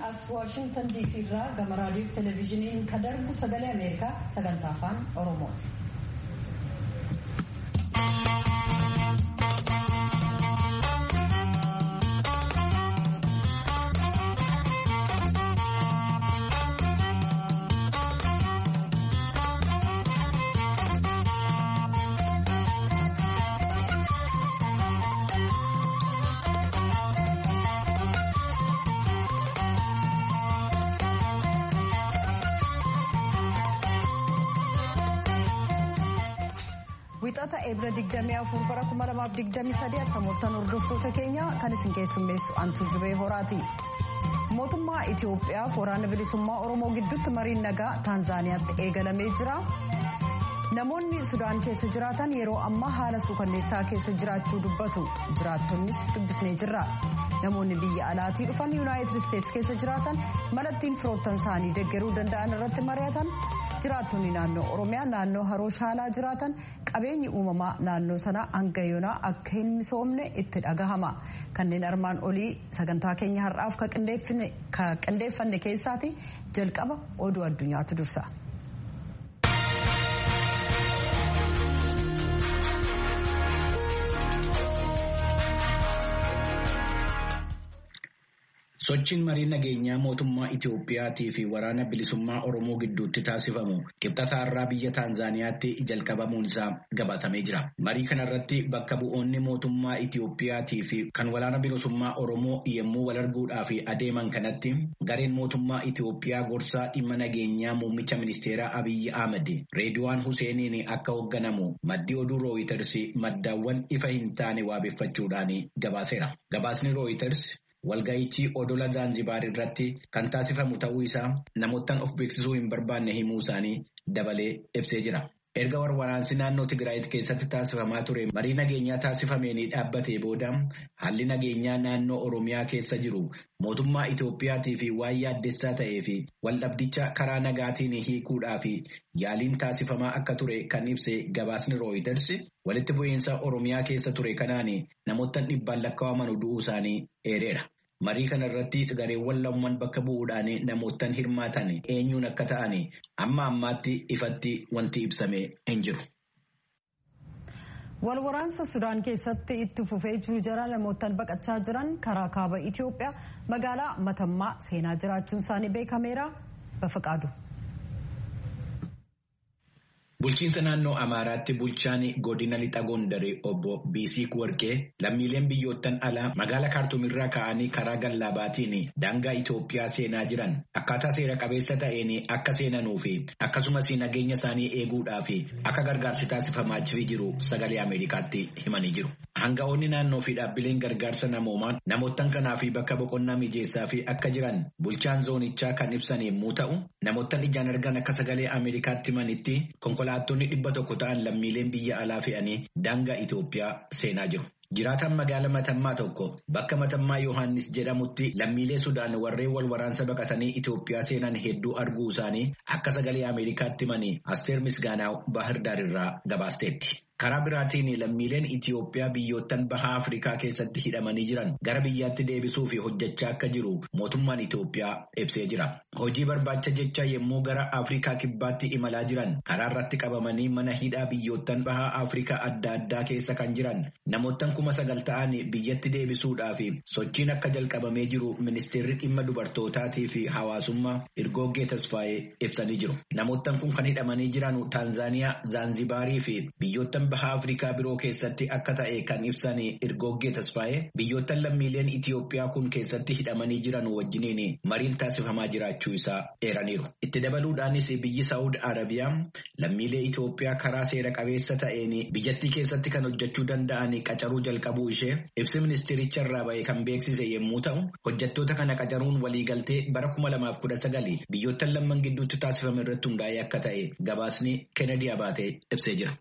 as waashingtan diisii irraa gama raadiyoo fi televezyiiniin kan darbu sagalee ameerikaa sagantaa afaan oromooti. Wixata eebira 24 bara 2023 akka mooltan hordoftoota keenya kan isin keessummeessu antuu jubee horaati. Mootummaa Itoophiyaaf waraana bilisummaa Oromoo gidduutti mariin nagaa Taanzaaniyaatti eegalamee jira. Namoonni Sudaan keessa jiraatan yeroo ammaa haala suukanneessaa keessa jiraachuu dubbatu. Jiraattonnis dubbisnee jirra. Namoonni biyya alaatii dhufan Yuunaayitid Isteetsi keessa jiraatan malattiin firoottan isaanii deeggaruu danda'an irratti mari'atan. jiraattonni naannoo oromiyaa naannoo haroo shaalaa jiraatan qabeenyi uumamaa naannoo sanaa hanga yoonaa akka hin misoomne itti dhagahama kanneen armaan olii sagantaa keenya har'aaf ka qindeeffanne keessaati jalqaba oduu addunyaatu dursa. Sochiin marii nageenyaa mootummaa Itoophiyaatii fi waraana bilisummaa Oromoo gidduutti taasifamu qibxata har'aa biyya Taanzaaniyaatti jalqabamuun isaa gabaasamee jira. Marii kanarratti bakka bu'oonni mootummaa Itoophiyaatii fi kan waraana bilisummaa Oromoo yommuu wal arguudhaaf adeeman kanatti gareen mootummaa Itoophiyaa gorsaa dhimma nageenyaa muummicha ministeeraa Abiyyi Ahmed Reediwaan Huseeniin akka hoogganamu maddi oduu Rooyiters maddaawwan ifa hin taane waabeffachuudhaan gabaaseera. Gabaasni Rooyiters Walga'ichi odola Zaanzibaar irratti kan taasifamu ta'uu isaa namoottan of beeksisuu hin barbaanne himuu isaanii dabalee ibsee jira. Erga waraansi naannoo Tigraayit keessatti taasifamaa ture marii nageenyaa taasifameen dhaabbatee booda haalli nageenyaa naannoo Oromiyaa keessa jiru mootummaa Itoophiyaatii fi waan yaaddessaa ta'ee fi waldhabdicha karaa nagaatiin hiikuudhaa fi yaaliin taasifamaa akka ture kan ibse gabaasni Rooyiters walitti bu'iinsa Oromiyaa keessa ture kanaan namoottan dhibbaan lakkaa'aman du'uu isaanii eereera. Marii kana irratti gareewwan lamaan bakka bu'uudhaan namoottan hirmaatan eenyuun akka ta'an amma ammaatti ifatti wanti ibsame hin jiru. Wal waraansa Sudaan keessatti itti fufee jiru jara namoottan baqachaa jiran karaa kaaba Itoophiyaa magaalaa Matammaa seenaa jiraachuun isaanii beekameera bafaqaadu. Bulchiinsa naannoo Amaaraatti bulchaan godina lixa Gondaree obbo Biisiik Warqee lammiileen biyyoottan alaa magaala kaartuumirraa ka'anii karaa gallaabaatiin daangaa Itoophiyaa seenaa jiran akkaataa seera qabeessa ta'een akka seenanuu fi akkasumas nageenya isaanii eeguudhaaf akka gargaarsi taasifamaa jiru sagalee Ameerikaatti himanii jiru. Hanga'oonni naannoo fi dhaabbileen gargaarsa namoomaa namoottan kanaaf bakka boqonnaa mijeessaa fi akka jiran bulchaan zoonichaa kan ibsan yommuu ta'u namoottan ijaan argan akka sagalee Ameerikaatti himanitti konkolaattonni dhibba tokko ta'an lammiileen biyya alaa fe'anii daangaa Itoophiyaa seenaa jiru. Jiraataan magaala Matammaa tokko bakka Matammaa Yohaannis jedhamutti lammiilee Sudaan warreen wal waraansa baqatanii Itoophiyaa seenan hedduu arguu isaanii akka sagalee Ameerikaatti himanii Asteer Misgaanaaw Baahirdaar irraa gabaasteetti. Karaa biraatiin lammiileen Itoophiyaa biyyoottan bahaa Afrikaa keessatti hidhamanii jiran gara biyyaatti deebisuu fi hojjechaa akka jiru mootummaan Itoophiyaa ibsee jira. Hojii barbaacha jecha yommuu gara Afrikaa kibbaatti imalaa jiran karaa irratti qabamanii mana hidhaa biyyoottan bahaa Afrikaa adda addaa keessa kan jiran namoottan kuma sagal ta'an biyyatti deebisuudhaaf sochiin akka jalqabamee jiru ministeerri dhimma dubartootaatii fi hawaasummaa Irgoggee Tasfaayee ibsanii jiru. Namoottan kun kan hidhamanii jiran Taanzaaniyaa, Zaanzibaarii fi biyyoottan bahaa Afrikaa biroo keessatti akka ta'e kan ibsan Irgoggee Tasfaayee biyyoottan lammiileen Itoophiyaa kun keessatti hidhamanii jiran wajjiniin mariin taasifamaa jiraachuu isaa eeraniiru. Itti dabaluudhaanis biyyi Saawud Arabiyaa lammiilee Itoophiyaa karaa seera qabeessa ta'een biyyattii keessatti kan hojjechuu danda'an qacaruu jalqabuu ishee ibsi ministeericha irraa ba'e kan beeksise yommuu ta'u hojjettoota kana qacaruun waliigaltee bara kuma lamaaf kudha sagali biyyoottan lamman gidduutti taasifame irratti hundaa'ee akka ta'e gabaasni Kennedy Abaatee ibsee jira.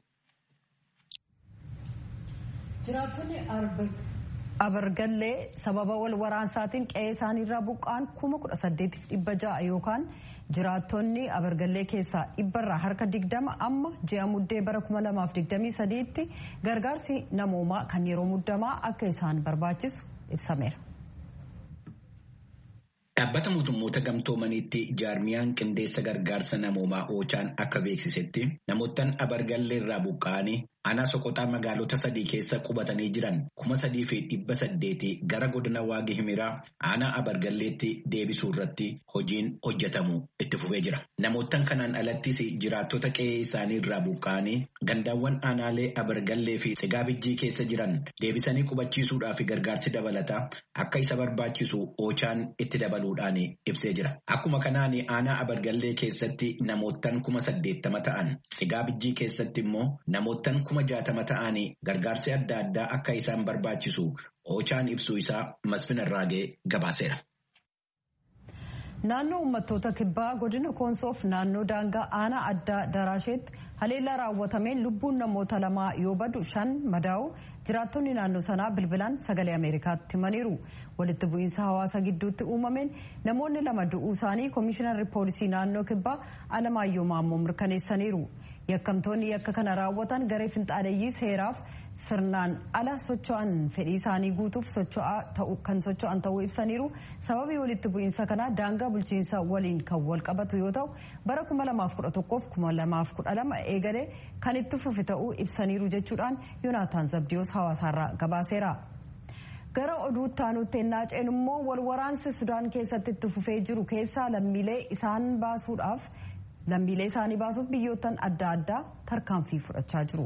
Jiraattonni abargallee sababa wal waraansaatiin qe'ee isaaniirraa buqqaan kuma kudha saddeetiif dhibba ja'a yookaan jiraattonni abargallee keessaa dhibbarraa harka digdama amma ji'a muddee bara kuma lamaaf digdamii sadiitti gargaarsi namoomaa kan yeroo muddamaa akka isaan barbaachisu ibsameera. Dhaabbata mootummoota gamtoomaniitti jaarmiyaan qindeessa gargaarsa namoomaa oochaan akka beeksisetti namoottan abargallee irraa buqqa'anii aanaa soqoxaa magaalota sadii keessa qubatanii jiran kuma sadii fi dhibba saddeeti gara godina waagi himiraa aanaa abargalleetti deebisuu irratti hojiin hojjetamu itti fufee jira. Namoottan kanaan alattis jiraattota qe'ee isaanii irraa buqqa'anii gandaawwan aanaalee abargallee fi sigaabijjii keessa jiran deebisanii qubachiisuudhaaf gargaarsi dabalataa akka isa barbaachisu oochaan itti dabaluudhaan ibsee jira. Akkuma kanaan aanaa abargallee keessatti namoottan kuma saddeettama ta'an sigaabijjii keessatti immoo namoottan kuma jaatama ta'anii gargaarsi adda addaa akka isaan barbaachisu oochaan ibsuu isaa masfina irraagee gabaaseera. Naannoo uummattoota kibbaa godina koonsoof naannoo daangaa aanaa addaa daraasheetti haleellaa raawwatameen lubbuun namoota lamaa yoo badu shan madaa'u jiraattonni naannoo sanaa bilbilaan sagalee ameerikaatti himaniiru walitti bu'iinsa hawaasa gidduutti uumameen namoonni lama du'uu isaanii koomishinarri poolisii naannoo kibbaa alamaayyoo maammoo mirkaneessaniiru. yakkamtoonni yakka kana raawwatan garee finxaaleeyyii seeraaf sirnaan ala socho'an fedhii isaanii guutuuf kan socho'an ta'uu ibsaniiru sababii walitti bu'iinsa kanaa daangaa bulchiinsa waliin kan wal qabatu yoo ta'u bara 2011 fi 2012 eegalee kan itti fufe ta'uu ibsaniiru jechuudhaan yoonaataan zabdiyoos hawaasaarraa gabaaseera. gara oduutti aanutti ennaa ceenu immoo wal waraansi sudaan keessatti itti fufee jiru keessaa lammiilee isaan baasuudhaaf. lammiilee isaanii baasuuf biyyoottan adda addaa tarkaanfii fudhachaa jiru.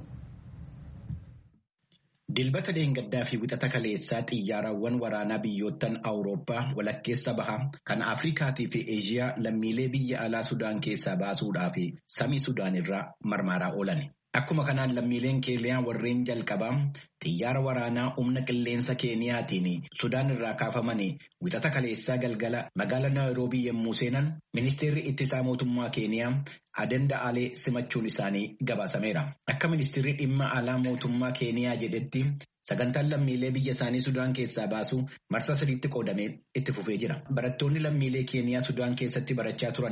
Dilbata deengaddaa fi wixata kaleessaa xiyyaarawwan waraanaa biyyoottan Awurooppaa walakkeessa bahaa kan Afrikaatii fi Eeshiyaa lammiilee biyya alaa Sudaan keessaa baasuudhaa fi samii Sudaan irraa marmaaraa oolan. Akkuma kanaan lammiileen keeniyaa warreen jalqabaa xiyyaara waraanaa humna qilleensa keeniyaatiin Sudaan irraa kaafamanii wixata kaleessaa galgala magaalaa Naayiroobii yommuu seenan ministeerri ittisaa mootummaa keeniyaa adenda alee simachuun isaanii gabaasameera. Akka ministeerri dhimma alaa mootummaa keeniyaa jedhetti sagantaan lammiilee biyya isaanii Sudaan keessaa baasu marsa sadiitti qoodamee itti fufee jira. Barattoonni lammiilee keeniyaa Sudaan keessatti barachaa turan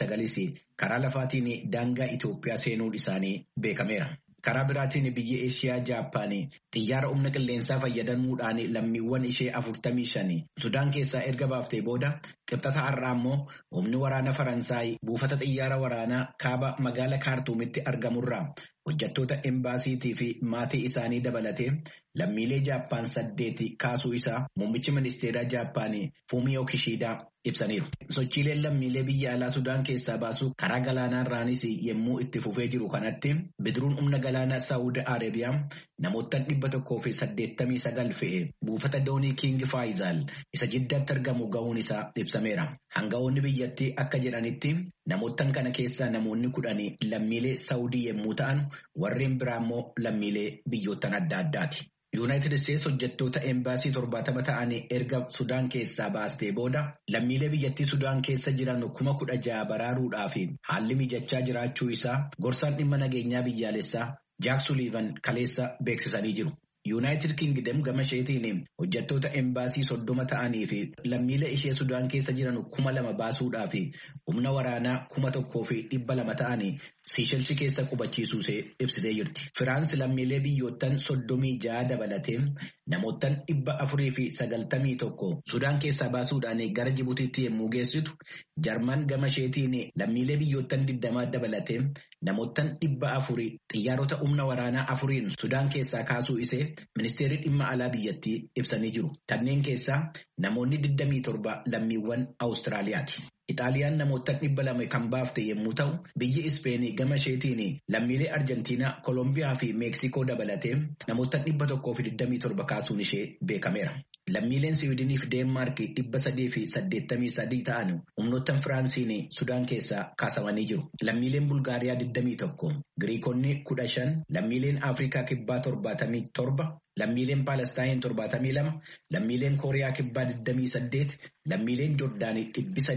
29 karaa lafaatiin daangaa Itoophiyaa seenuun isaanii beekameera. Karaa biraatiin biyya Eeshiyaa Jaappaanii xiyyaara humna qilleensaa fayyadamuudhaan lammiiwwan ishee 45 Sudaan keessaa erga baaftee booda qibxata har'aa immoo humni waraana Faransaay buufata xiyyaara waraanaa kaaba magaala kaartuumitti argamurraa hojjettoota embaasiitii fi maatii isaanii dabalatee lammiilee Jaappaan saddeeti kaasuu isaa muummichi ministeeraa Jaappaanii Fumiyoo Kishiidaa ibsaniiru. Sochiileen lammiilee biyya alaa Sudaan keessaa baasu karaa galaanaarraanis yommuu itti fufee jiru kanatti bidiruun humna galaanaa Saawud Arabiyaa namoota dhibba tokkoo fi saddeettamii sagal fe'e buufata doonii King Faayizaal isa jiddaatti argamu ga'uun isaa ibsameera. Hanga'oonni biyyattii akka jedhanitti namootan kana keessaa namoonni kudhanii lammiilee Saawudii yommuu ta'an warreen biraa immoo lammiilee biyyoottan adda addaati. Yuunaayitid Isteets hojjettoota embaasii torbaatama ta'anii erga Sudaan keessaa baastee booda lammiilee biyyattii Sudaan keessa jiran kuma kudha ja'a baraaruudhaaf haalli mijachaa jiraachuu isaa gorsaan dhimma nageenyaa biyyaalessaa Jaak Suliivan kaleessa beeksisanii jiru. Yuunaayitid Kingdom gama isheetiin hojjettoota embaasii soddoma ta'anii fi lammiilee ishee Sudaan keessa jiran kuma lama baasuudhaaf humna waraanaa kuma tokkoo fi dhibba lama ta'anii Siishelchi keessa qubachiisuu ishee ibsitee jirti. Firaansi lammiilee biyyoottan soddomii ja'a dabalatee namoottan dhibba afurii fi sagaltamii tokko Sudaan keessaa baasuudhaan gara Jibutiitti yommuu geessitu Jarman gama isheetiin lammiilee biyyoottan digdamaa dabalatee namoottan dhibba afurii xiyyaarota humna waraanaa afuriin Sudaan keessaa kaasuu ishee ministeerri dhimma alaa biyyattii ibsanii jiru. Kanneen keessaa namoonni 27 lammiiwwan Awustiraaliyaati. Ixaaliyaan namoota dhibba lama kan baafte yommuu ta'u, biyyi Ispeenii gama isheetiin lammiilee Arjentiinaa, Kolombiyaa fi Meeksikoo dabalatee namoota dhibba tokkoo fi 27 kaasuun ishee beekameera. Lammiileen Siwiidinii fi Deenmaark dhibba sadii fi saddeettamii sadii ta'an humnoottan Firaansiin Sudaan keessaa kaasamanii jiru. Lammiileen Bulgaariyaa 21, Giriikonni 15, lammiileen Afrikaa kibbaa 77, lammiileen Paalestaayin 72, lammiileen Kooriyaa kibbaa 28, lammiileen Joordaanii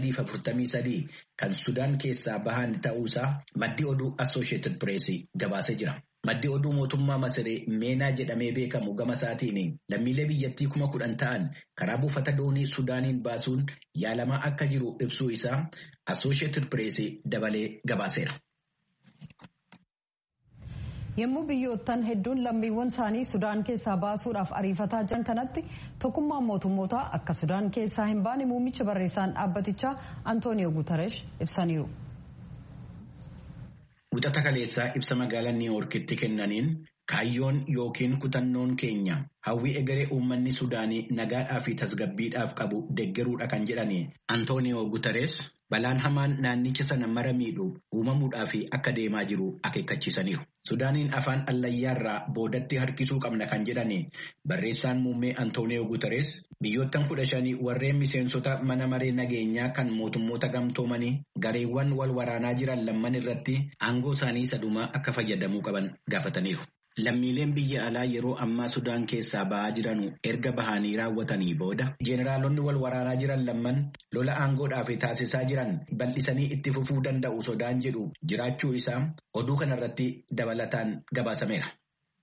343 kan Sudaan keessaa bahan ta'uusaa maddi oduu Associated Press gabaasee jira. Maddi oduu mootummaa Masiree Meenaa jedhamee beekamu gama isaatiin lammiilee biyyattii kuma kudhan ta'an karaa buufata doonii Sudaaniin baasuun yaalamaa akka jiru ibsuu isaa Associated Press dabalee gabaaseera. yommuu biyyoottan hedduun lammiiwwan isaanii sudaan keessaa baasuudhaaf ariifataa jiran kanatti tokkummaan mootummootaa akka sudaan keessaa hin baane muummicha barreessaan dhaabbatichaa antooniyoo guutaresh ibsaniiru. Wixata kaleessaa ibsa magaalaa niiwoorkitti kennaniin kaayyoon yookiin kutannoon keenya hawwii egeree uummanni sudaanii nagaadhaa fi tasgabbiidhaaf qabu deggeruudha kan jedhani antooniyoo guutarees balaan hamaan naannicha sana mara miidhu uumamuudhaa fi akka deemaa jiru akeekkachiisaniiru. Sudaaniin afaan allayyaarraa boodatti harkisuu qabna kan jedhani barreessaan muummee antooniyoo guutarees biyyoottan kudha shanii warreen miseensota mana maree nageenyaa kan mootummoota gamtoomanii gareewwan wal waraanaa jiran lamman irratti aangoo isaanii sadhumaa akka fayyadamuu qaban gaafataniiru. Lammiileen biyya alaa yeroo ammaa Sudaan keessaa ba'aa jiranu erga bahanii raawwatanii booda jeeneraalonni wal waraanaa jiran lamman lola aangoodhaaf taasisaa jiran bal'isanii itti fufuu danda'u sodaan jedhu jiraachuu isaa oduu kanarratti dabalataan gabaasameera.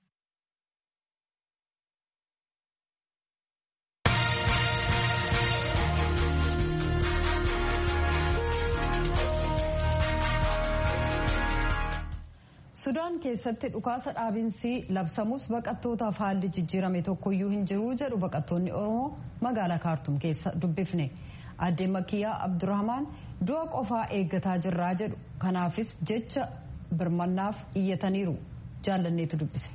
sudaan keessatti dhukaasa dhaabinsi labsamus baqattootaaf haalli jijjiirame tokkoyyuu hin jiru jedhu baqattoonni oromoo magaalaa kaartum keessa dubbifne addee makiyyaa abdurrahmaan du'a qofaa eeggataa jirraa jedhu kanaafis jecha birmannaaf iyyataniiru jaallanneetu dubbise.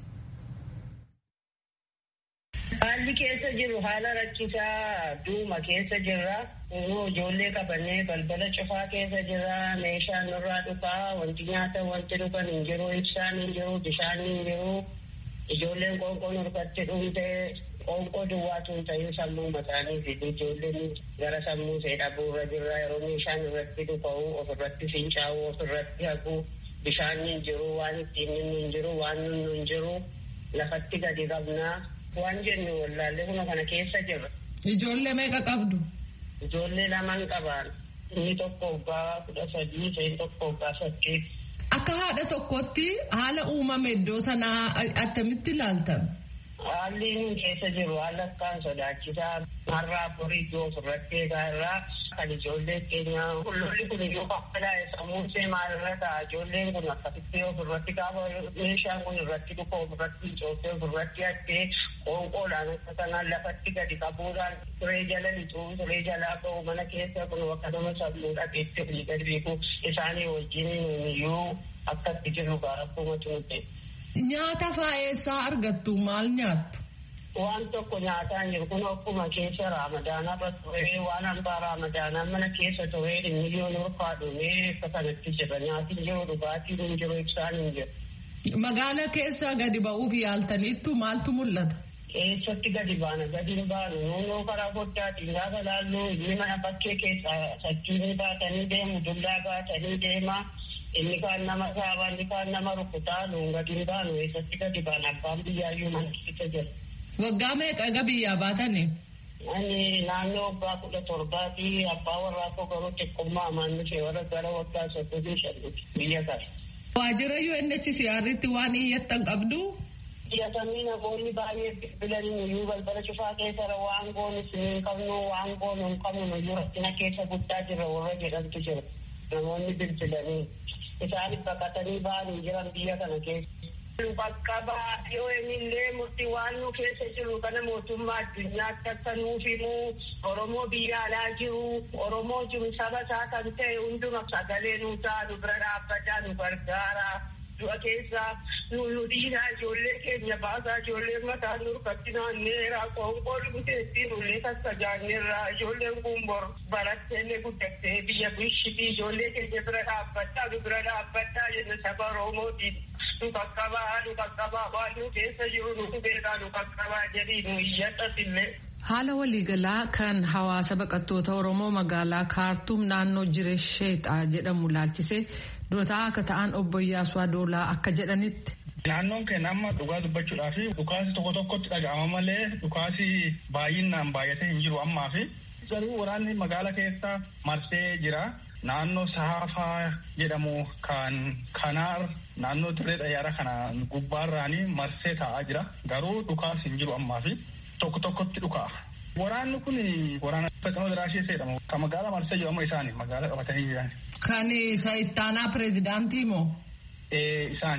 Haalli keessa jiru haala rakkisaa duuma keessa jirra. Ijoollee qabannee balbala cufaa keessa jirra. Meeshaan nurraa dhufaa. Wanti nyaatan wanti dhugan hin jiru. Ibsaan hin jiru. Bishaan hin jiru. Ijoolleen qoonqoo nurkatti dhumte qoonqoo duwwaatu hin ta'in sammuu mataanii fi ijoolleen gara sammuu ishee dhabuurra jirra. Yeroo meeshaan irratti dhufa'u ofirratti fincaa'u ofirratti haqu bishaan hin jiru. Waan ittiin hin jiru. Waan nunnu hin jiru. Lafatti gadi qabnaa. Waan jennu wallaallee kuma kana keessa jirra. Ijoollee meeqa qabdu? Ijoollee lamaan qabaan. Inni tokko waggaa kudha sadii, isheen tokko waggaa saddeet. Akka haadha tokkotti haala uumame iddoo sanaa attamitti ilaaltan? Haalli inni keessa jiru haala akkaan sodaachisaa har'aa borii iddoo ofirratti eegaa irraa kan ijoollee keenya lolli kun iyyuu qabbalaa'e sammuun see maalirra ta'a ijoolleen kun akkasitti ofirratti gaafa meeshaan kun irratti dhufa ofirratti cooftee ofirratti hattee qoonqoodhaan akka kanaan lafatti gadi qabuudhaan turee jala lixuu turee jalaa ba'u mana keessa kun akkasuma sammuu dhabeetti olii gadi beeku isaanii wajjin iyyuu akkatti jiru akkuma tuute. Nyaata faayessaa argattu maal nyaattu? Waan tokko nyaataan jiru kun akkuma keessa raamadaanaa irra turee waan hambaa raamadaanaa mana keessa turee miliyoon urfaa dhumee akka kanatti jira nyaatiin jiru dhugaatiin hin jiru ibsaan hin jiru. Magaala keessa gadi ba'uuf yaaltaniittu maaltu mul'ata? Eessatti gadi baana gadi hin baanu noonoo karaa foddaatiin gaafa laallu inni mana bakkee keessa sachuunii baatanii deemu dullaa baatanii deema. inni kaan nama saaba inni kaan nama rukutaa nuun gadi hin baanu eessatti gadi baana abbaan biyyaayyuu mana keessa jira. Waggaa meeqa ega biyyaa baatani? Ani naannoo waggaa kudha torbaatii abbaa warraa koo garuu xiqqummaa amaan ishee warra gara waggaa soddomii shannuti biyya kana. Waajjira UNHCR'tti waan iyyattan qabdu? Iyyatamii namoonni baay'ee bilbilanii nuyyuu balbala cufaa keessara waan goonu hin qabnu waan goonu hin qabnu nuyyuu rakkina keessa guddaa jira warra jedhantu jira. Namoonni bilbilanii. isaan baqatanii ba'anii jiran biyya kana keessa. Bakka baay'ee illee murtii waan nu keessa jiru kana mootummaa addunyaatti akka nuuf himu Oromoo biyya alaa jiru Oromoo jiru saba isaa kan ta'e hunduma sagalee nu ta'a nu bira dhaabbataa nu gargaara. Du'a keessa nu nu dhiiraa ijoollee keenya baasaa ijoollee mataa nurkatti naanneera qoonqoo dhumteetti nullee sassajaanneerra ijoolleen kun bor baratteellee guddattee biyya bishitii ijoollee keenya bira dhaabbadhaa nu bira dhaabbadhaa jenna saba Oromootiin nu qaqqabaa nu qaqqabaa waan nu keessa jiru nu beekaa nu qaqqabaa jedhii nu iyyattatillee. Haala waliigalaa kan hawaasa baqattoota Oromoo magaalaa Kaartuum naannoo Jireesheexaa jedhamu laalchisee dootaa akka ta'an obbo Iyyaasuu Adoolaa akka jedhanitti. Naannoon keenya amma dhugaa dubbachuudhaaf dhukaasi tokko tokkotti dhaga'ama malee dhukaasi baay'inaan baay'atee hin jiru ammaa fi garuu waraanni magaala keessa marsee jira. Naannoo Saafaa jedhamu kan Kanaar naannoo dirree xayyaara kana gubbaarraanii marsee taa'aa jira. Garuu dhukaasi hin jiru ammaa fi tokko tokkotti dhukaa. Waraanni kun waraana Fexoo Diraashee jedhamu kan magaalaa marsee jiru amma isaani magaalaa qabatanii jiran. Kan isa ittaanaa pireezidaantii moo? Ee isaani.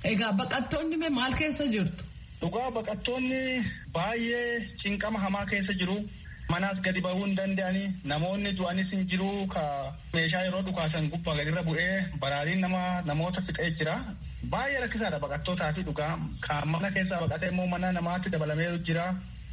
Egaa baqattoonni mee maal keessa jirtu? Dhugaa baqattoonni baay'ee cinqama hamaa keessa jiru. Manaas gadi bahuu hin danda'anii namoonni du'anis hin jiru ka meeshaa yeroo dhukaasan gubbaa gadirra bu'ee baraariin nama namoota fixee jira. Baay'ee rakkisaadha baqattootaa fi dhugaa kan mana keessaa baqatee immoo mana namaatti dabalamee jira.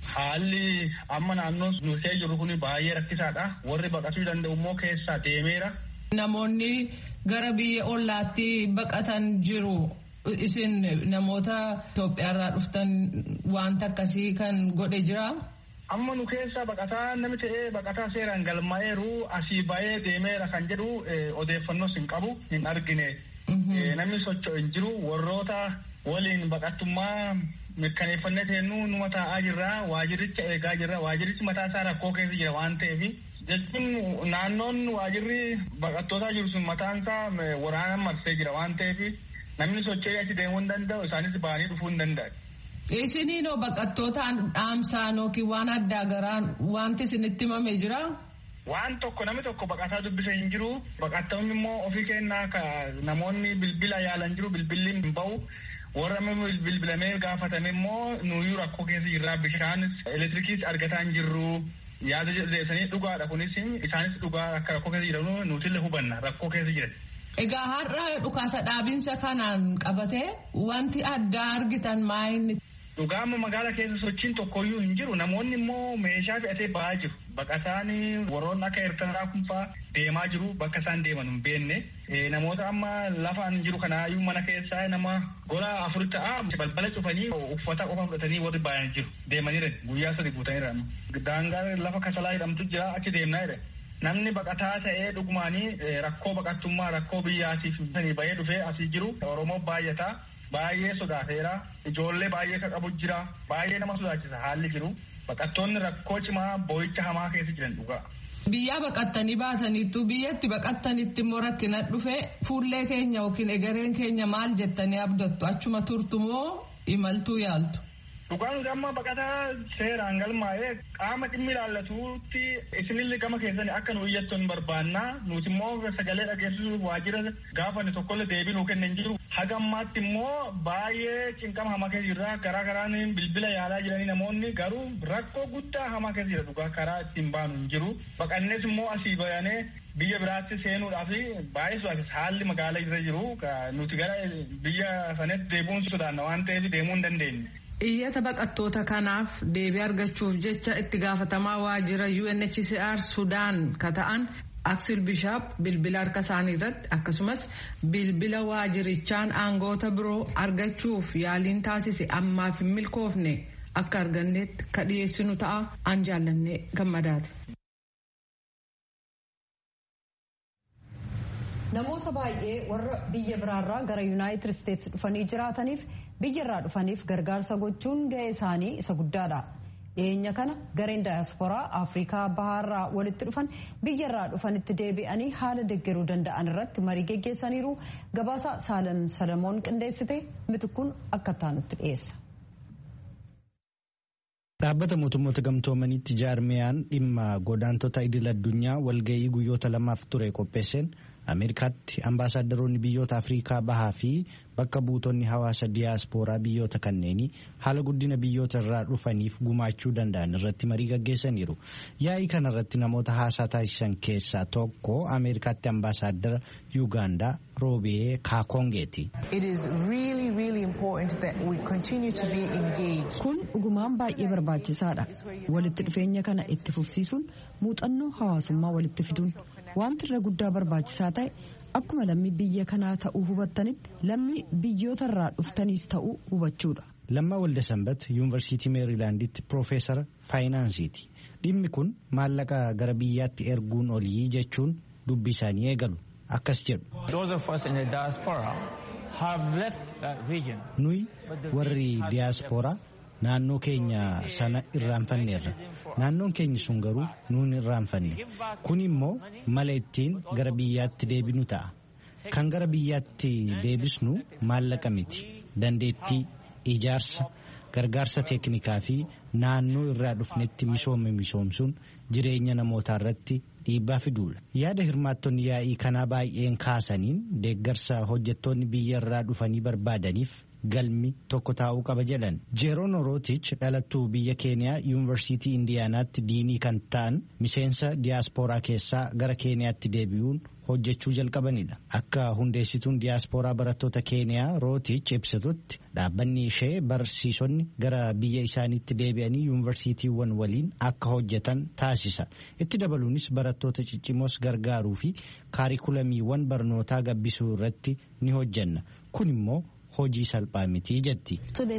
Haalli amma naannoo nuusee jiru kun baay'ee rakkisaadha. Warri baqatuu danda'u immoo keessaa deemeera. Namoonni gara biyya ollaatti baqatan jiru. Isin namoota Itoophiyaarraa dhuftan wanta akkasii kan godhe jira. Amma nu keessaa baqataa namni ta'ee baqataa seeraan galmaa'eeru asii ba'ee deemeera kan jedhu odeeffannoos hin qabu hin argine. Namni socho'u hin jiru warroota waliin baqattummaa mirkaneeffannee teennu numa taa'aa jirra waajiricha eegaa jirra waajirichi mataa isaa rakkoo keessa jira waan ta'eef jechuun naannoon waajirri baqattootaa jiru sun mataan isaa waraanaan marsee jira waan ta'eef namni socho'ee achi deemuu hin danda'u isaanis ba'anii dhufuu hin danda'u. Isiniinoo baqattootaan dhaamsaan yookiin waan addaa garaan wanti isinitti himamee jira? Waan tokko namni tokko baqataa dubbisa hin jiru. Baqattoonni immoo ofii kennaa ka namoonni bilbila yaalan jiru bilbilli hin bahu. Warra bilbilamee gaafatame immoo nuyyuu rakkoo keessa jirra bishaanis elektirikiis argataa hin jirru. Yaada jedhanii dhugaadha kunis isaanis dhugaa akka rakkoo keessa jiran nutillee hubanna rakkoo keessa jiran. Egaa har'a dhukaasa dhaabinsa kanaan qabatee wanti addaa argitan maayinni. Dhugaa amma magaala keessa sochiin tokkoyyuu hin jiru namoonni immoo meeshaa fe'atee ba'aa jiru. Baqataan warroonni akka Eertiraa kunfaa deemaa jiru bakka isaan deeman hin beekne. Namoota amma lafaan jiru kanaayyuu mana keessaa nama gola afur ta'a balbala cufanii uffata qofa fudhatanii warri baay'een jiru. Deemaniira guyyaa sadi guutaniira. Daangaa lafa kasalaa jedhamtu jira achi deemnaa jedhe. Namni baqataa ta'ee dhugumaanii rakkoo baqattummaa rakkoo biyyaatiif bahee dhufee asii jiru Oromoo baay'ataa. Baay'ee sodaateera. Ijoollee baay'ee kan qabu jira. Baay'ee nama sodaachisa haalli jiru. Baqattoonni rakkoo cimaa boo'icha hamaa keessa jiran dhugaa. Biyyaa baqattanii baataniittu biyyatti baqattanitti immoo rakkina dhufe fuullee keenya yookiin egereen keenya maal jettanii abdattu achuma turtu moo imaltuu yaaltu? Dhugaan amma baqataa seeraan galmaa'ee qaama dhimmi ilaallatuutti isinillee gama keessanii akka nu iyyattu hin barbaanna nuti immoo sagalee dhageessisuuf waajjira gaafanne tokkollee deebii nuu kennan jiru. Haga ammaatti immoo baay'ee cinqama hamaa keessa jirra garaa garaan bilbila yaalaa jiranii namoonni garuu rakkoo guddaa hamaa keessa jira dhugaa karaa ittiin baanu hin jiru. Baqannees immoo asii bayanee biyya biraatti seenuudhaaf baay'ee sodaachisa haalli magaalaa irra jiru nuti gara biyya sanatti deebi'uun sodaanna waan ta'eef deemuu hin dandeenye. Iyyata baqattoota kanaaf deebii argachuuf jecha itti gaafatamaa waajjira UNHCR Sudaan ka ta'an Aksil Bishaap bilbila harka isaanii irratti akkasumas bilbila waajirichaan aangoota biroo argachuuf yaaliin taasise ammaaf hin milkoofne akka arganneetti ka dhiyeessinu ta'a an jaallannee gammadaati. Namoota baay'ee warra biyya biraarraa gara Yuunaayitid Isteetsi dhufanii jiraataniif biyyarraa dhufaniif gargaarsa gochuun gahee isaanii isa guddaadha. Dhiyeenya kana gareen daayasporaa Afrikaa bahaarraa walitti dhufan biyyarraa dhufanitti deebi'anii haala deeggaruu danda'an irratti marii geggeessaniiru gabaasa Saalam Salamoon qindeessite mitikkuun akka taanutti dhiyeessa. Dhaabbata mootummoota gamtoomaniitti jaarmiyaan dhimma godaantota idil addunyaa walgahii guyyoota lamaaf ture qopheesseen Ameerikaatti ambaasaadarroonni biyyoota Afrikaa bahaa fi bakka buutonni hawaasa diyaaspooraa biyyoota kanneenii haala guddina biyyoota irraa dhufaniif gumaachuu danda'an irratti marii gaggeessaniiru. Yaa'ii kanarratti namoota haasaa taasisan keessaa tokko Ameerikaatti ambaasaaddara Yuugaandaa Roobee Kaakongeeti. Kun dhugumaan baay'ee barbaachisaadha. Walitti dhufeenya kana itti fufsiisuun muuxannoo hawaasummaa walitti fiduun wanti irra guddaa barbaachisaa ta'e akkuma lammii biyya kanaa ta'uu hubattanitti lammii biyyoota irraa dhuftaniis ta'uu hubachuudha. Lammaa Waldasambat Yuunivarsiitii Meerilaanditti Piroofeesara Faayinaansiiti. Dhimmi kun maallaqa gara biyyaatti erguun olii jechuun dubbii isaanii eegalu. Akkas jedhu. Nuyi warri diyaaspooraa naannoo keenya sana irraanfanneerra. Naannoon keenya sun garuu nuun irraanfanne. Kun immoo mala ittiin gara biyyaatti deebinu ta'a. Kan gara biyyaatti deebisnu maallaqa miti. Dandeettii, ijaarsa, gargaarsa teeknikaa fi naannoo irraa dhufnetti misoome misoomsuun jireenya namootaa irratti dhiibbaa fiduudha. Yaada hirmaattonni yaa'ii kanaa baay'een kaasaniin deeggarsa hojjettoonni biyya irraa dhufanii barbaadaniif galmi tokko taa'uu qaba jedhan jeeroon rootich dhalattuu biyya keeniyaa yuunivarsiitii indiyaanaatti diinii kan ta'an miseensa diyaaspooraa keessaa gara keeniyaatti deebi'uun hojjechuu jalqabanidha akka hundeessituun diyaaspooraa barattoota keeniyaa rootich ibsitutti dhaabbanni ishee barsiisonni gara biyya isaaniitti deebi'anii yuunivarsiitiiwwan waliin akka hojjetan taasisa itti dabaluunis barattoota ciccimoos gargaaruu fi kaarikulamiiwwan barnootaa gabbisuu irratti ni hojjenna kun immoo hojii salphaa mitii jetti.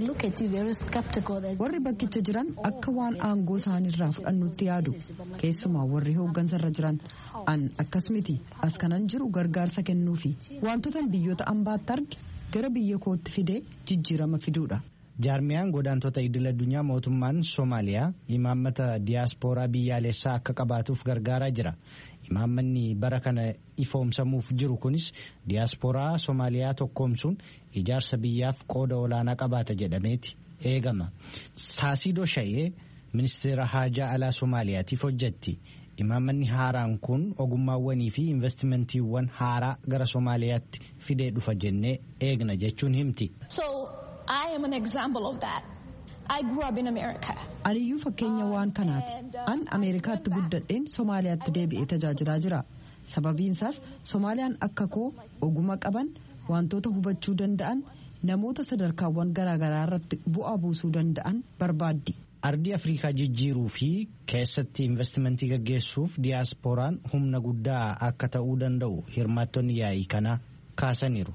warri bakkicha jiran akka waan aangoo isaanirraa fudhannutti yaadu keessumaa warri hooggansarra jiran an akkas miti as kanan jiru gargaarsa kennuufi wantoota biyyoota ambaatti arge gara biyya kootti fidee jijjiirama fiduudha. jaarmiyaan godaantota idil addunyaa mootummaan soomaaliyaa imaammata diyaaspooraa biyyaalessaa akka qabaatuuf gargaaraa jira imaammanni bara kana ifoomsamuuf jiru kunis diyaaspooraa soomaaliyaa tokkoomsuun ijaarsa biyyaaf qooda olaanaa qabaata jedhameeti eegama saasiidoo sha'ee ministeera haajaa alaa soomaaliyaatiif hojjetti imaammanni haaraan kun ogummaawwanii fi investimentiiwwan haaraa gara soomaaliyaatti fidee dhufa jennee eegna jechuun himti. I am an example of that. I grew up in America. Aniyyuu fakkeenya waan kanaati. An Ameerikaatti guddadheen Somaaliyaatti deebi'ee tajaajilaa jira. Sababiin isaas Somaaliyaan akka koo oguma qaban wantoota hubachuu danda'an namoota sadarkaawwan garaagaraa irratti bu'aa buusuu danda'an barbaaddi. Ardii Afrikaa jijjiiruu fi keessatti investimentii gaggeessuuf diyaasporaan humna guddaa akka ta'uu danda'u hirmaattonni yaa'ii kanaa kaasaniiru.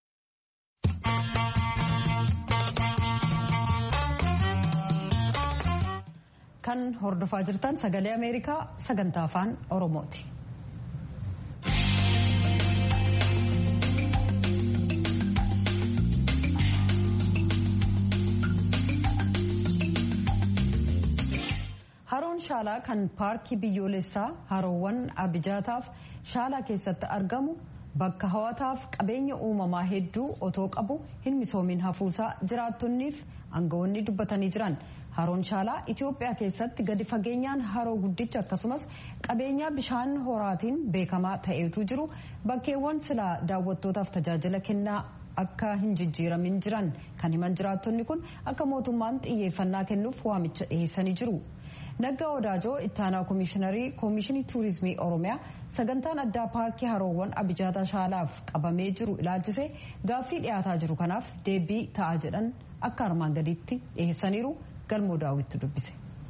kan hordofaa jirtan sagalee ameerikaa sagantaa afaan oromooti. haroon shaalaa kan paarkii biyyoolessaa haroowwan abijaataaf shaalaa keessatti argamu bakka hawwataaf qabeenya uumamaa hedduu otoo qabu hin misoomin hafuusaa jiraattonniif aangawoonni dubbatanii jiran. haroon shaalaa itiyoophiyaa keessatti gadi fageenyaan haroo guddicha akkasumas qabeenyaa bishaan horaatiin beekamaa ta'eetu jiru bakkeewwan silaa daawwattootaaf tajaajila kennaa akka hin jijjiiramin jiran kan himan jiraattonni kun akka mootummaan xiyyeeffannaa kennuuf waamicha dhiheessanii jiru. Naggaa Odaajoo ittaanaa koomishiinarii koomishinii tuurizimii Oromiyaa sagantaan addaa paarkii haroowwan abijaataa shaalaaf qabamee jiru ilaalchisee gaaffii dhiyaataa jiru kanaaf deebii ta'a jedhan akka armaan gadiitti dhiheessaniiru. galmoo daawwitti dubbise.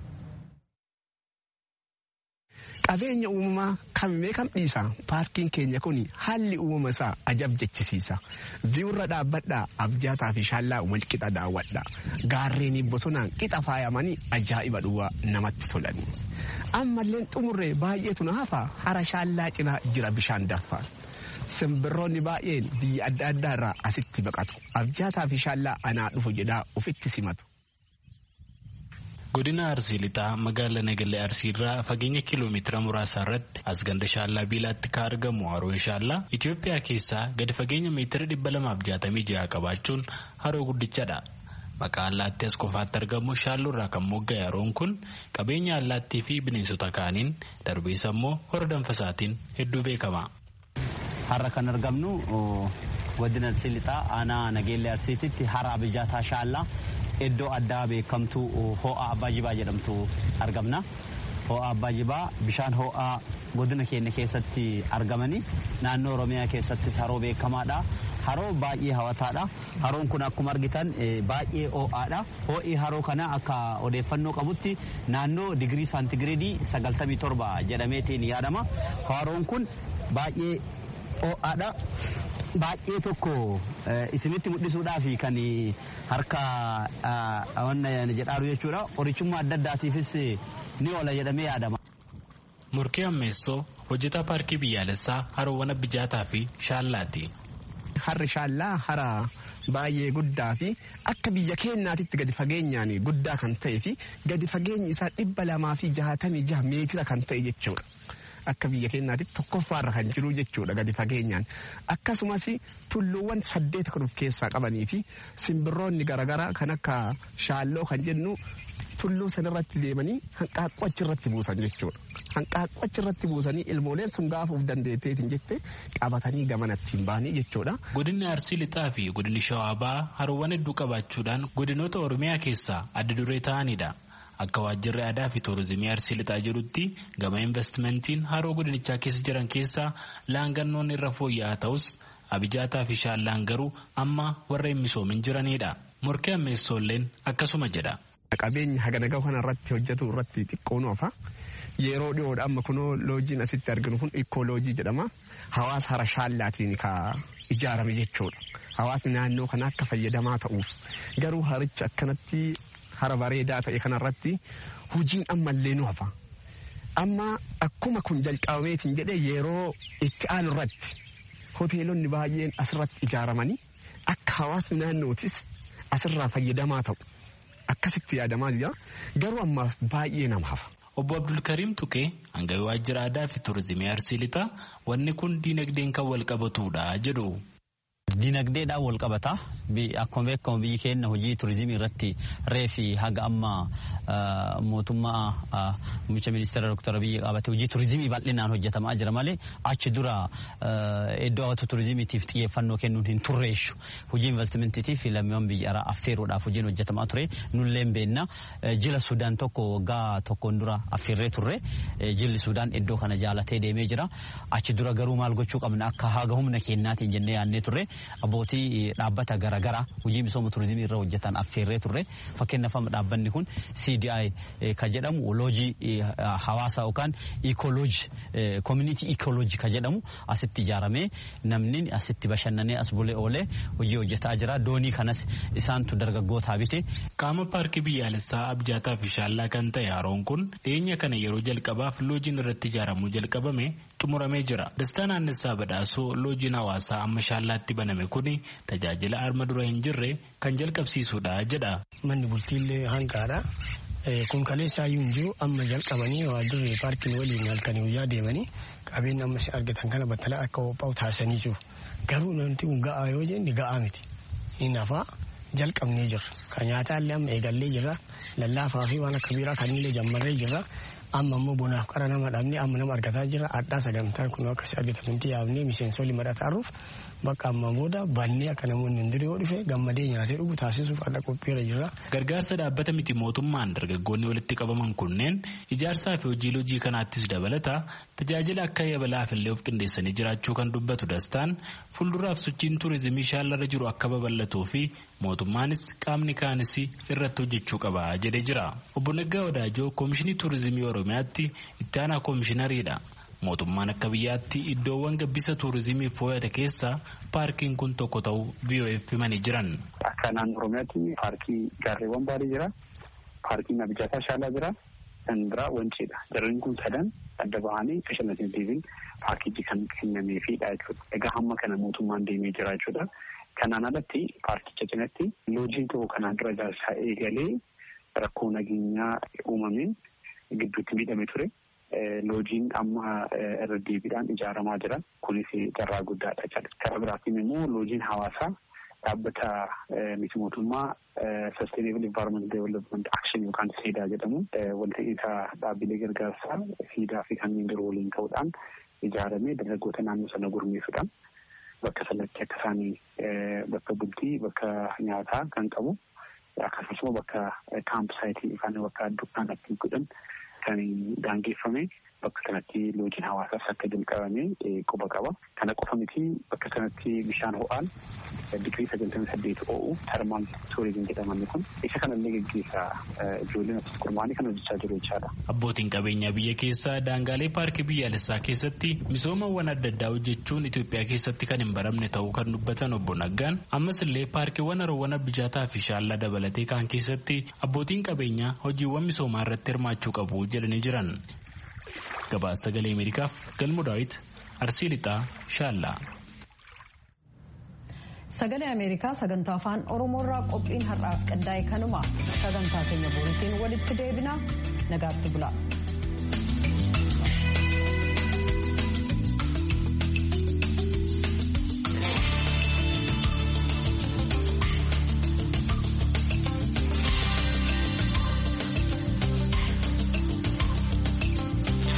Qabeenya uumamaa kamimee kam dhiisa paarkiin keenya kun haalli uumama isaa ajab jechisiisa. Viiwurra dhaabbadhaa abjaataa fi shaallaa wal qixa daawwadha. Gaarreen bosonaan qixa faayamanii ajaa'iba dhuwaa namatti tolani. Ammalleen xumurree baay'eetu na hafa hara shaallaa cinaa jira bishaan daffa. Simbirroonni baay'een biyya adda addaa irraa asitti baqatu. Abjaataa fi shaallaa anaa dhufu jedhaa ofitti simatu. godina arsii lixaa magaalaa nagalee arsii irraa fageenya kiiloomeetira muraasa irratti as ganda shaallaa biilaatti kan argamu haroon shaallaa itiyoophiyaa keessaa gadi fageenya meetira dhibba lamaaf jaatamii jaha qabaachuun haroo guddichadha maqaa allaattii as qofaatti argamu shaalloo irraa kan mogga'e haroon kun qabeenya allaattii fi bineensota kaaniin darbees immoo hora danfasaatiin hedduu beekama. har'a kan argamnu godina arsii lixaa aanaa nageellee arsiititti hara abijaataa shaallaa iddoo addaa beekamtu ho'aa abbaa jibaa jedhamtu argamna. Ho'aa abbaa jibaa bishaan ho'aa godina keenya keessatti argamanii naannoo oromiyaa keessattis haroo beekamaadha. Haroo baay'ee hawwataadha. Haroon kun akkuma argitan baay'ee ho'aadha. Ho'i haroo kana akka odeeffannoo qabutti naannoo digirii saantigireedii 97 jedhameetiin yaadama. Haroon kun baay'ee ho'aadha. Baay'ee tokko isinitti mul'isuudhaaf kan harka jedhaaru jechuudha. Qorichummaa adda addaatiifis ni oola jedhamee yaadama. Murkee ammeessoo hojjetaa paarkii biyyaalessaa haroowwan abijaataa fi shaallaati. Harri shaallaa hara baay'ee guddaa fi akka biyya keenyaatitti gadi fageenyaan guddaa kan ta'ee fi gadi fageenyi isaa dhibba lamaa fi jahatamii jaha meetira kan ta'e jechuudha. Akka biyya keenyaatitti tokkoffaarra kan jiru jechuudha gadi fageenyaan. Akkasumas tulluuwwan saddeet kan of keessaa qabanii fi simbirroonni garaagaraa kan akka shaalloo kan jennu tulluu sanarratti deemanii hanqaaqqoo achirratti buusan jechuudha. Hanqaaqqoo achirratti buusanii ilmooleen sun gaafuuf dandeetteetiin jette qabatanii gamanatti hin baanii jechuudha. Godinni Arsii Lixaa fi godinni Shawaa Bahaa haroowwan hedduu qabaachuudhaan godinoota Oromiyaa keessaa adda duree ta'anidha. Akka waajjirri aadaa fi tuurizimii Arsii Lixaa jedhutti gama investimentiin haroo godinichaa keessa jiran keessaa laangannoon irra fooyya'aa ta'us abijaataa fi shaallaan garuu amma warra hin misoomin jiranidha. Morkee ammeessoolleen akkasuma jedha. Qabeenya hagana gahu kanarratti hojjetu irratti xiqqoo nuufa. Yeroo dhiyoodha amma kunoo loojiin asitti arginu kun ikkooloojii jedhama. Hawaasa hara shaallaatiin ka ijaarame jechuudha. Hawaasni naannoo kana akka fayyadamaa ta'uuf. Garuu harichi akkanatti hara bareedaa ta'e kanarratti hojiin ammallee nu hafa. Amma akkuma kun jalqabameetiin jedhee yeroo itti aanu irratti hoteelonni baay'een asirratti ijaaramanii akka hawaasni naannootis asirraa fayyadamaa ta'u. Akkasitti yaadamaa jira. Garuu ammaaf baay'ee nama hafa. Obbo Abdulkariim Tuqee hanga waajjira aadaa fi tuurizimii Arsii Lixaa wanni kun diinagdeen kan wal qabatudha jedhu. Dinagdeedhaan wal qabata. Akkuma beekamu biyyi keenya hojii turizimii irratti reefi haga amma mootummaa muummicha ministeera Dr. Abiyyi qabate hojii turizimii bal'inaan hojjetamaa jira malee achi dura iddoo hawwata turizimiitiif xiyyeeffannoo kennuun hin turreessu. Hojii investimentiitiif lammiiwwan biyya alaa affeeruudhaaf hojiin hojjetamaa ture nulleen beenna. Jila Sudaan tokko waggaa tokkoon dura affeerree turre jilli Sudaan iddoo kana jaalatee deemee jira. Achi dura garuu maal gochuu qabna akka haga humna keenyaatiin jennee yaadnee turre. abbootii dhaabbata garaagaraa hojii misooma turizimii irra hojjetan affeerree turre fakkeenyaaf dhaabbanni kun CDI kan jedhamu loojii hawaasa yookaan iikooloojii koominiitii iikooloojii kan jedhamu asitti ijaaramee namni asitti bashannanee as bulee oolee hojii hojjetaa jira doonii kanas isaantu dargaggootaa bite. Qaama paarkii biyyaalessaa abjaataa fi shaallaa kan ta'e haroon kun dhiyeenya kana yeroo jalqabaaf loojiin irratti ijaaramuu jalqabame xumuramee jira. Dastaa naannessaa badhaasoo loojiin hawaasaa amma shaallaatti baname kuni tajaajila arma dura hin jirre kan jalqabsiisudha jedha. Manni bultiillee hanqaadha. Kun kaleessaayyuu hin jiru amma jalqabanii waajjirri paarkiin waliin halkanii guyyaa deemanii qabeenya amma argatan kana battalaa akka qophaa'u taasisanii jiru. Garuu namti kun ga'aa yoo jenne ga'aa miti. Inni hafaa jalqabnee jirra. Kan nyaataallee amma eegallee jirra. Lallaafaa fi waan akka biiraa kannillee jammarree jirra. amma ammoo bonaaf qara nama dhabne amma nama argataa jira addaa sagantaan kun akkasi argatanitti yaabnee miseensonni madhataaruuf bakka amma booda bannee akka namoonni hin yoo dhufe gammadee nyaatee dhugu taasisuuf adda qophiirra jira. Gargaarsa dhaabbata miti mootummaan dargaggoonni walitti qabaman kunneen ijaarsaa fi hojii loojii kanaattis dabalata tajaajila akka yabalaaf illee of qindeessanii jiraachuu kan dubbatu dastaan fuulduraaf sochiin tuurizimii shaallarra jiru akka babal'atuu fi mootummaanis qaamni kaanis irratti hojjechuu qaba jedhee jira. Obbo Naggaa Wadaajoo Koomishinii Tuurizimii Oromiyaatti itti aanaa koomishinariidha. Mootummaan akka biyyaatti iddoowwan gabbisa tuurizimiif fooyyate keessaa paarkiin kun tokko ta'uu VOF himanii jiran. Akka naannoo Oromiyaatti paarkii gaarreewwan baarii jira. Paarkiin Abijaataa Shaalaa jira. Kan biraa Wanciidha. Jarreen kun sadan adda bahanii bashannansiisiin paarkiitti kan kennameefidha jechuudha. Egaa hamma kana mootummaan deemee jira jechuudha. Kanaan alatti paarkicha cinatti loojiin tokko kanaan dura ijaarsaa eegalee rakkoo nageenyaa uumameen gidduutti miidhame ture. Loojiin amma irra deebiidhaan ijaaramaa jira. Kunis carraa guddaadha jechuudha. Karaa biraatiin immoo loojiin hawaasaa dhaabbata miti mootummaa Sustainable Environment Development Action yookaan siidaa jedhamu walta'iinsa dhaabbilee gargaarsaa siidaa fi kanneen biroo waliin ta'uudhaan ijaaramee dargaggoota naannoo sana gurmeessuudhaan bakka sanatti akka isaanii bakka bultii bakka nyaataa kan qabu akkasumas bakka kaamp saayitii yookaan bakka dukkaan ittiin godhan kan daangeffame bakka kanatti loojiin hawaasaas akka jalqabame quba qaba. Kana qofa miti bakka kanatti bishaan ho'aan digirii sagaltamii saddeet o'u termaal tuurizim jedhaman kun isa kanallee geggeessaa ijoolleen asitti gurmaa'anii kan hojjechaa jiru jechaadha. Abbootiin qabeenyaa biyya keessaa daangaalee paarkii biyyaalessaa keessatti misoomawwan adda addaa hojjechuun Itoophiyaa keessatti kan hin baramne ta'uu kan dubbatan obbo Naggaan ammas illee paarkiiwwan haroowwan abijaataa fi shaallaa dabalatee kan keessatti abbootiin qabeenyaa hojiiwwan misoomaa irratti hirmaachuu qabu jedhanii jiran. Gabaasa sagalee Ameerikaaf galmu daawit Arsii Lixaa Shaallaa. Sagalee Ameerikaa sagantaa afaan Oromoorraa qophiin har'aaf qindaa'e kanuma sagantaa keenya boriitiin walitti deebina nagaatti bula.